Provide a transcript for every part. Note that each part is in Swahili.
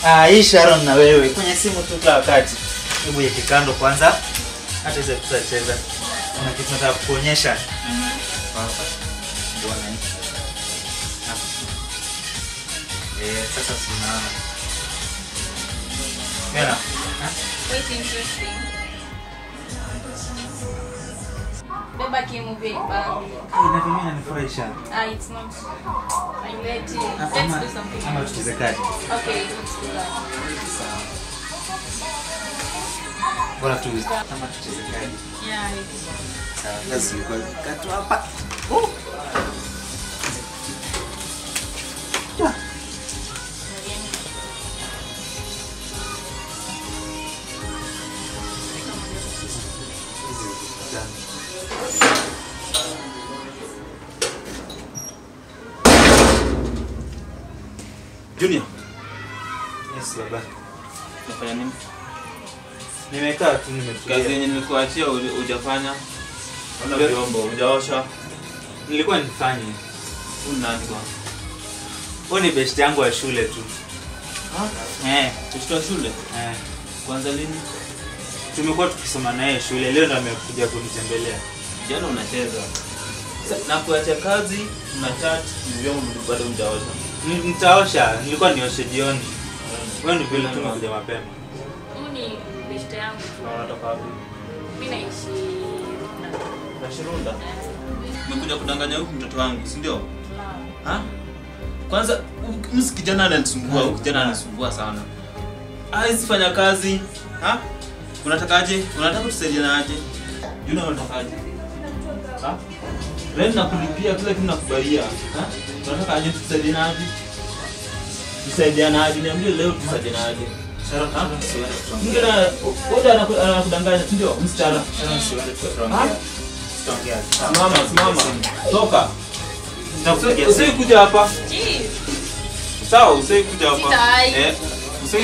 Ah, hii Sharon na wewe kwenye simu tu kila wakati. Hebu yeke kando kwanza. Hata hizo tutacheza. Kuna kitu nataka kukuonyesha. Hapa. Ndio na hii. Hapa. Eh, sasa sinaona. Mena. Quite interesting. Beba kimovie bag. Na mimi inanifurahisha. Ah, it's not. I'm ready. Let's Ama do something. ama else. tucheze kadi. Okay, let's do that. Bora tu kama tucheze kadi. Yeah, it's Sawa, basi kwa katu hapa. Junior, Yes, baba. unafanya nini? Nimekaa tu nimetulia. Kazi yenye nilikuachia huja- hujafanya. Ona Ndio. vyombo, hujaosha. Nilikuwa nifanye. Huyu nani bwana? Huyu ni best yangu wa shule tu. Eh, Kushtoa shule? eh. Kwanza lini? Tumekuwa tukisoma naye shule. Leo ndo amekuja kunitembelea. Jana unacheza. Sa- Na kuacha kazi, una chat, ni vyombo bado hujaosha. Ni- Nitaosha, nilikuwa nioshe jioni. Wewe ni vile tu umekuja mapema. Huyu ni best yangu tu. Na unatoka wapi? Mimi naishi Runda. Na Shirunda. Umekuja kudanganya huku mtoto wangu, si ndio? Lao. Ha? Kwanza huyu- msi kijana ananisumbua, huyu kijana ananisumbua sana. Hawezi fanya kazi. Ha? Unatakaje? Unataka tusaidiane aje? Juna unatakaje? Ha? Rent nakulipia kila kitu nakubalia. Ha? Unataka aje tusaidiane aje? Tusaidiane aje? Niambie leo tusaidiane aje? Sharon, Ha? siwezi kutuongea. Mwingine wote anaku- anakudanganya, si ndio? Msichana. Sharon, siwezi Ha? kutuongea. Tutaongea. Simama, simama. Toka. Nitakupigia Usi simu. kuja hapa. Jeez. Sawa, usi kuja hapa. Sitai. Eh, usi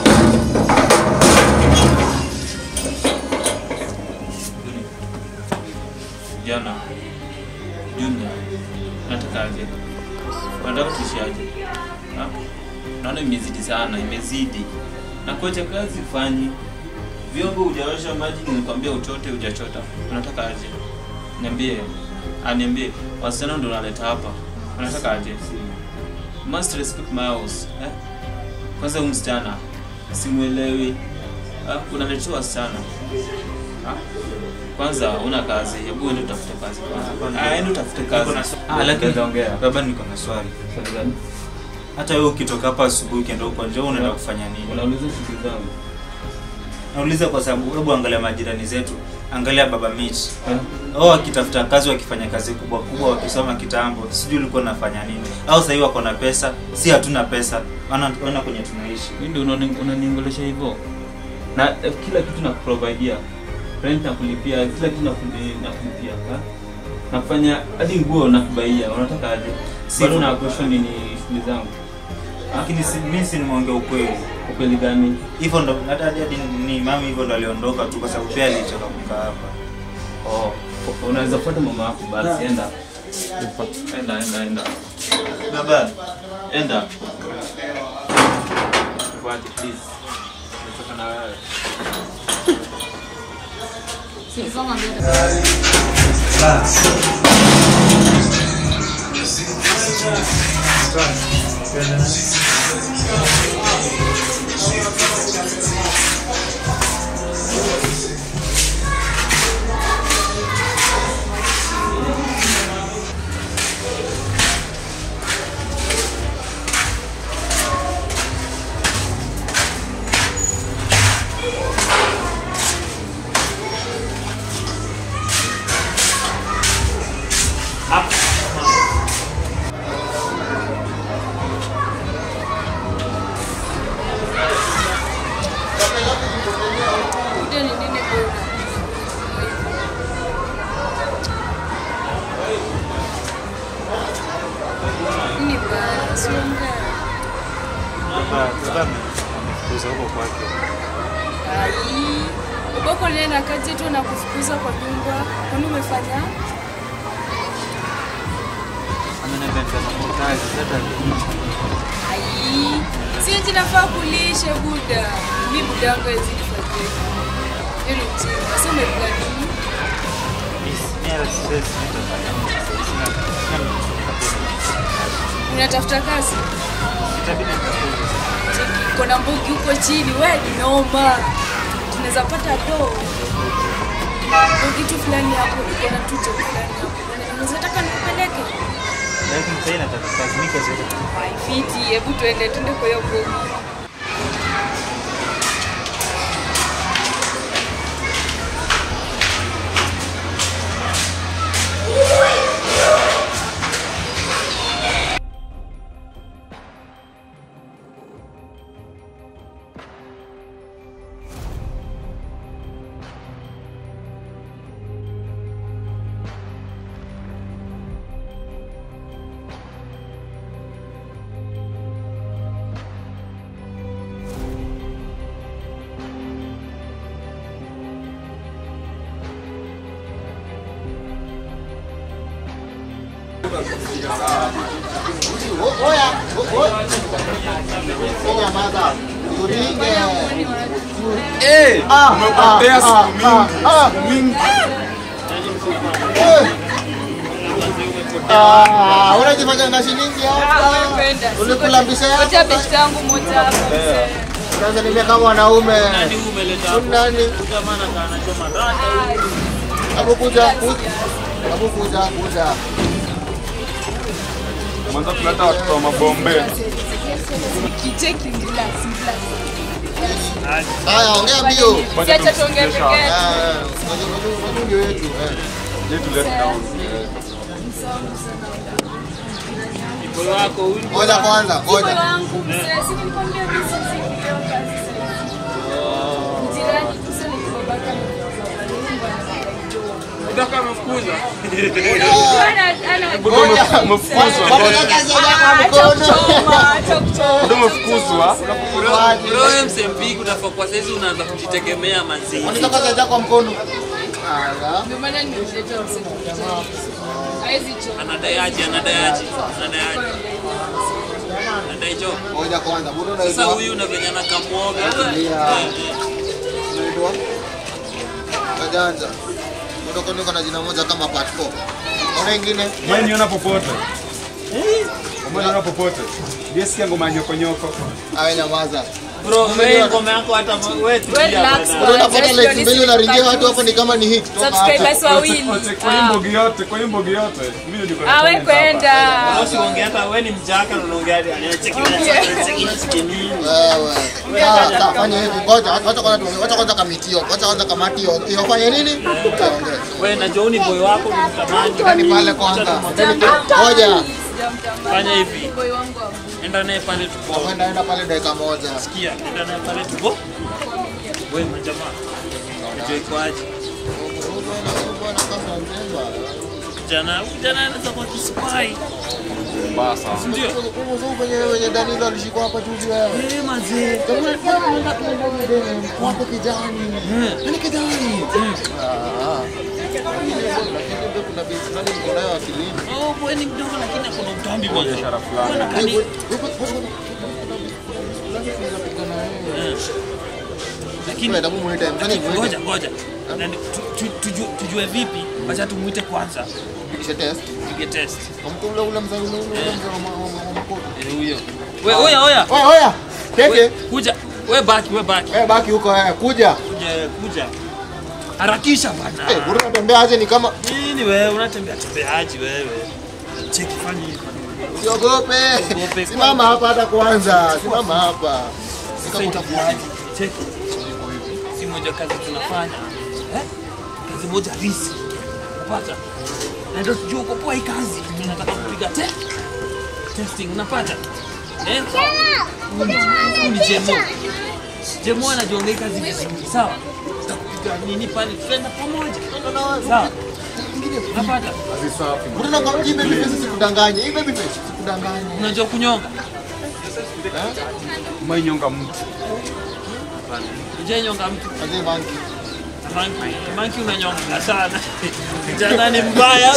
Jana. Junior. Nataka aje. Nataka tuishaje. Ha? Naona imezidi sana, imezidi. Na kuacha kazi fanyi. Vyombo hujaosha maji nilikwambia uchote hujachota. Unataka aje? Niambie. Ah, niambie. Wasichana ndo naleta hapa. Unataka aje? must respect my house eh? Kwanza huyu msichana simuelewi, ah, unaletewa wasichana ah? Kwanza una kazi, hebu uende utafute kazi kwanza. Ah, ende utafute kazi. Niko na swa- Ah, lakini Ongea. Baba, niko na swali. Swali gani? Hata wewe ukitoka hapa asubuhi ukienda huko nje unaenda kufanya nini? Unauliza shughuli zangu Nauliza kwa sababu hebu angalia majirani zetu. Angalia baba Mitch. eh? Wao wakitafuta kazi wakifanya kazi kubwa kubwa wakisoma kitambo, sijui ulikuwa unafanya nini? Au sasa hivi wako na pesa, si hatuna pesa. Wana wana kwenye tunaishi. Mimi ndio unani- unaniongelesha hivyo na eh, kila kitu nakuprovidea, rent nakulipia, kila kitu nakuli- nakulipia ha? nakufanya hadi nguo nakubaia. Unataka aje? Si Bado hivyo. na question ni shughuli zangu. Lakini si mimi si nimeongea ukweli. Ukweli gani? Hivyo ndo hata hadi hadi ni mami hivyo ndo aliondoka tu kwa sababu pia alichoka kukaa hapa. Oh, unaweza fuata mama yako basi, enda enda enda enda Baba, enda, fuate please. Nataka na wewe. Sifoma mbele. Ndio ni nini bora? Nini baya? Siongea. baba, baba amekuza huko kwake. Ai, ubako naye na kazi tu na kufukuza kwa nyumba. Kwani umefanya? Ameniambia nitafanya kazi sasa. Ai, Sienji nafaa kulishe buda. Mi buda yangu hawezi nifadhili. Hiyo ni mzuri. Sasa umeplan nini? Unatafuta kazi? Cheki, Kuna mbugi huko chini, we ni noma. Tunaweza pata do. Mbugi tu fulani hapo, kuna tu job fulani hapo. Unaweza taka nikupeleke? Fiti, hebu tuende tuende kwa hiyo mbugi. Umepotea siku mingi. Mingi. unajifanya shilingi Ah, hapa umependa. ulikula mbisha Wacha yako besti yangu moja hapa. mzee. sasa nimia kama wanaume Nani huyu umeleta hapo? nani Jamaa anakaa anachoma rata. abu kuja kuja abu kuja kuja Mwanza kuleta watoto wa mabombe. Kicheki glass, glass. haya ongea mbio Siacha tuongee peke yetu. Ah, unajua- unajua- unajua ndio yetu eh. Yetu let down. Moyo wako huyu. ngoja kwanza Moyo ngoja wangu mzee, si nilikwambia mimi sisi ndio kazi sasa. Jirani tu sasa ni babaka na nyumba na Utaka mfukuza. Ana ana ngoja Umefukuzwa. Ngoja kazi ya acha mkono kuchoma, acha kuchoma. Ndio umefukuzwa. Wewe msempigi unafaa kwa saizi unaanza kujitegemea mazishi. unataka kazi kwa mkono Ala. Ndio maana nimemleta msemo. Haizi choma. Anadayaji, anadayaji, anadayaji. Anadai jo. ngoja kwanza bado Sasa unaitwa huyu na venye anakamwoga. Tulia. unaitwa kajanja kutoka niko na jina moja kama part 4 ona ingine Umeniona popote. Umeniona popote. Jesikia ngoma ya nyoko nyoko. awe nyamaza Bro, wewe ngoma yako hata wewe Wewe tulia relax bwana. Bado unapata bwana. like mbili unaringia watu hapo ni kama ni hit toka hapo. Subscribers wawili. Kwa hii mbogi yote, kwa hii mbogi yote. Mimi ndio niko Ah, we kwenda. Bosi ongea hata wewe ni mjaka na unaongea hadi anacheki anacheki nini. Wewe. Sawa, sawa, fanya hivi ngoja wacha kwanza tuongee wacha kwanza kamitio wacha kwanza kamati hiyo hiyo fanye nini tuongee Wewe na Johnny boy wako mtamani. ndani pale kwanza ngoja Fanya hivi. Boy wangu hapo. Enda naye pale tuko. kwenda enda pale dakika moja Sikia, enda naye pale tuko. Wewe majamaa. Unajua iko aje? Kijana, kijana anaweza kuwa kispai. mbaya sana. Ndio. kwenye wenye Danilo alishikwa hapa juzi wewe Eh, mazee. wako kijani ni kijani Ah. Lakini kuna binti fulani niko nayo akilini Oh, boy ni mdogo lakini akona utambi bwana. Biashara fulani. Bwana kani. Lakini Hebu muite mtani muite ngoja ngoja. Na ni- tu- tu- tujue- Tujue vipi? Wacha tumuite kwanza. kisha test Pige test. Kwa ule ule mzee ule ule mzee wa ma- wa- wa makoto Eh, huyo. Wewe oya oya. oya oya We, teke kuja. Wewe baki, wewe baki. wewe baki huko wewe kuja Kuja, kuja. Harakisha bana. eh bado unatembea aje ni kama Nini wewe unatembea tembeaji wewe? Cheki fanya hivi. Usiogope. Usiogope. Simama hapa hata kwanza. Simama hapa. Ni Sasa kama itakuwaje? Cheki. Si moja kazi tunafanya. Eh? Kazi moja risi. Unapata? Na ndio tujue uko poa hii kazi. Tunataka kupiga te testing unapata? Eh? Huyu ni Jemo. Jemo anajiongea hii kazi vizuri. Sawa? Tutakupiga nini pale? Tutaenda pamoja. Sawa? Unapata? Mbona nakwambia hii baby face sikudanganye. Hii baby face sikudanganye. Unajua kunyonga? Umeinyonga mtu. Unajua mtu Aje banki. Manki, manki unanyonga sana. Kijana ni mbaya.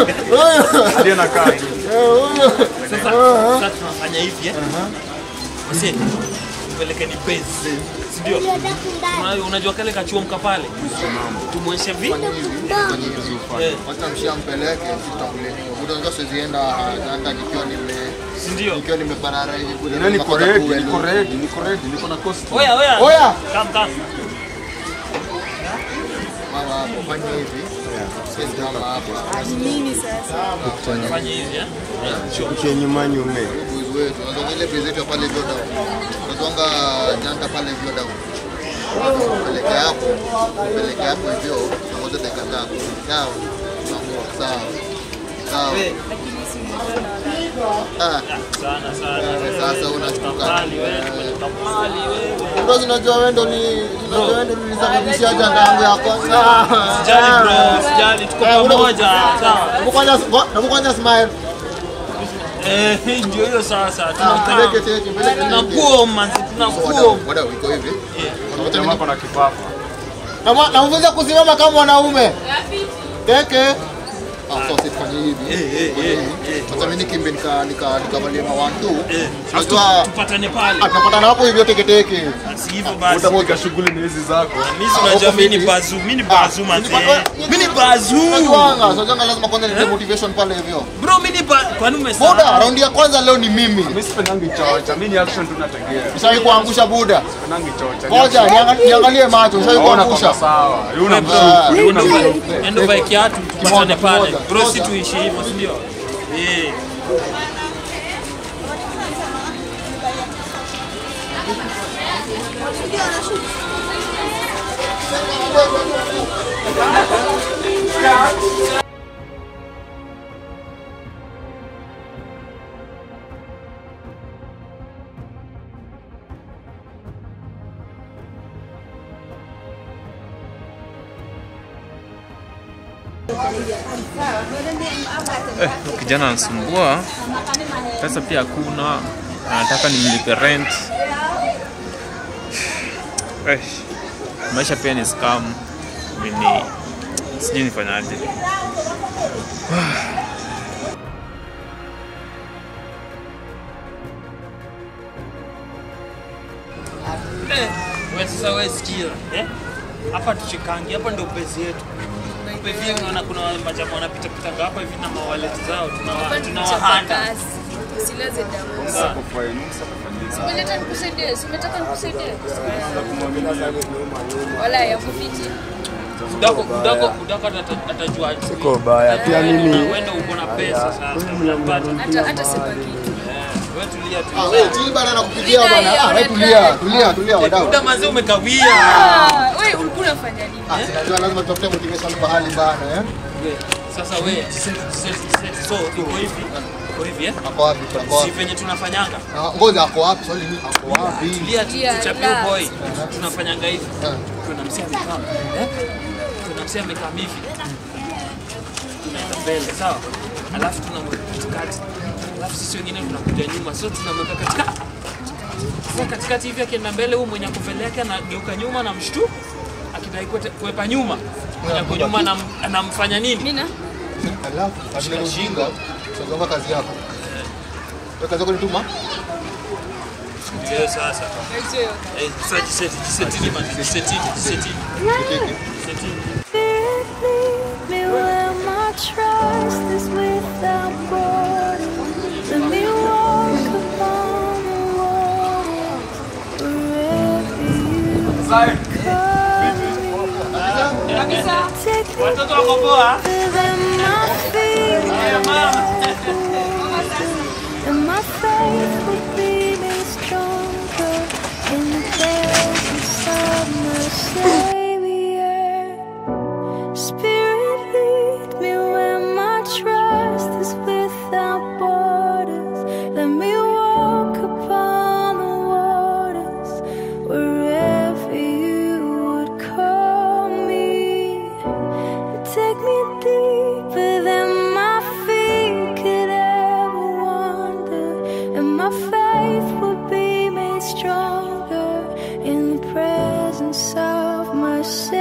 Hadi anakaa tu. Eh, huyo. Sasa sasa tunafanya hivi eh. Masi, mpelekeni base. Si ndio? Una- Unajua kale kachuomka pale? Tumwonyeshe vi? Eh, Wacha mshampeleke tutakuleni. Buda unajua siwezi enda hata nikiwa nime si ndio? nikiwa nimeparara hivi buda. Nani niko napata ready, kuwe niko lu- ready, niko ready, niko na costume. Oya, oya. Oya! Come, come. Mama hapo fanya hivi. Siwezi kama hapo. Nini sasa? Fanya hivi, eh? Ukinyuma nyume. Boys wetu. Unajua ile base yetu ya pale hivyo down. Unajua janta pale hivyo down. Peleke hapo. Peleke hapo hivyo. Ngoja dakika tatu. Sawa. Tunaamua. Sawa. Sawa. Ah, Sana, sana. sasa unashtuka. Mali wewe, tumetoka mali wewe. Bro, unajua wewe ndo ni unajua wewe ndo nilisababishia janga yangu ya kwanza. Sijali bro, sijali, tuko Eh, una- pamoja. Sawa. Hebu kwanza hebu kwanza smile. Eh, ndio hiyo sasa. Ah, Tunakaa. peleke teke, peleke teke. Tunakuwa manzi, So, tunakuwa. wadau, wadau, iko hivi. Unapata Jamaa nini? kuna kifafa. Na namfunza kusimama kama mwanaume. Teke. Ah, so sifanye hivi. Sasa mimi nikimbe nika nika nikavalia ma 1 2. Unajua Tupatane pale. atapatana hapo hivyo teke teke. Si hivyo basi. Utapiga shughuli ni hizi zako. Mimi unajua mimi ni bazu, mimi ni bazu manzi. Mimi ni bazu. Unajuanga, so janga lazima kwanza nitoe motivation pale hivyo. Bro, mimi ni bazu. Kwani Buda, umesahau? raundi ya kwanza leo ni mimi. Mimi sipendangi chocha, mimi ni action tu nategea. Nishawahi kuangusha Buda. Sipendangi chocha. Ngoja nianga- niangalie macho, nishawahi Ona kuangusha. kwa sawa. Yuna Ah, mshuku, yuna Endo mshuku. vai- Endo vai kiatu tupatane Kimoja, pale. kimoja, Bro, si kimoja. tuishi hivyo, si ndio? Eh. kijana anasumbua, pesa pia hakuna, anataka nimlipe rent. Eh, maisha pia ni scam. Mimi sijui nifanyaje. Eh, wewe sasa wewe sikia, eh? Hapa tuchikangi, hapa ndio base yetu. Hapa hivi unaona kuna majamaa wanapita pita hapa hivi na mawaleti zao tunawa tunawahanda. Usileze damu. Sako fine, sako fine. Umeleta nikusaidie, si umetaka nikusaidie? Wala ya kufiti. Kudako kudako kudako atata- atajua. Siko baya. Pia mimi Wewe uko na pesa sasa. Unapata. Hata hata sema kitu. Wewe tulia tu. Ah, wewe chini bana nakupigia Mimi bana. naye Ah, wewe ona tulia, drive. tulia, tulia wadau. Muda mazee umekawia. Ah, wewe ulikuwa unafanya nini? Ah, sinajua lazima tutafute motivation pahali bana eh. Sasa wewe set set set so iko hivi. Iko hivi eh? Ako wapi? Ako Si wapi? venye tunafanyanga. Ah, Ngoja ako wapi? Swali ni ako wapi? Tulia tu Yeah, tuchapie relax. boy. Tunafanyanga hivi. Ah. Kuna msia amekaa. Eh? Kuna msia amekaa hivi. Tunaenda mbele, sawa? Alafu tunamweka katikati. Alafu sisi wengine tunakuja nyuma. So tunamweka katikati. Sasa katikati hivi akienda mbele, huyu mwenye ako mbele yake anageuka nyuma na mshtu akidai kuete- kuepa nyuma. Mwenye ako nyuma anam- anamfanya nini? Mina? Alafu atina ujinga. Sasa kazi yako. Wewe kazi yako ni tuma? Ndio sasa. Eh, sasa jiseti, jisetini man, jisetini, jisetini, Kitiki. jisetini. Lead me where my trust is without borders. Let me walk upon the waters wherever you call me. Take me Watoto wako poa? within my feet, and my faith will be made stronger in the presence of my Savior. Spirit, lead me where my trust is without borders. Let me walk upon the waters wherever you would call me. Take me deeper than my feet could ever wander, and my faith will be made stronger in the presence of my Savior.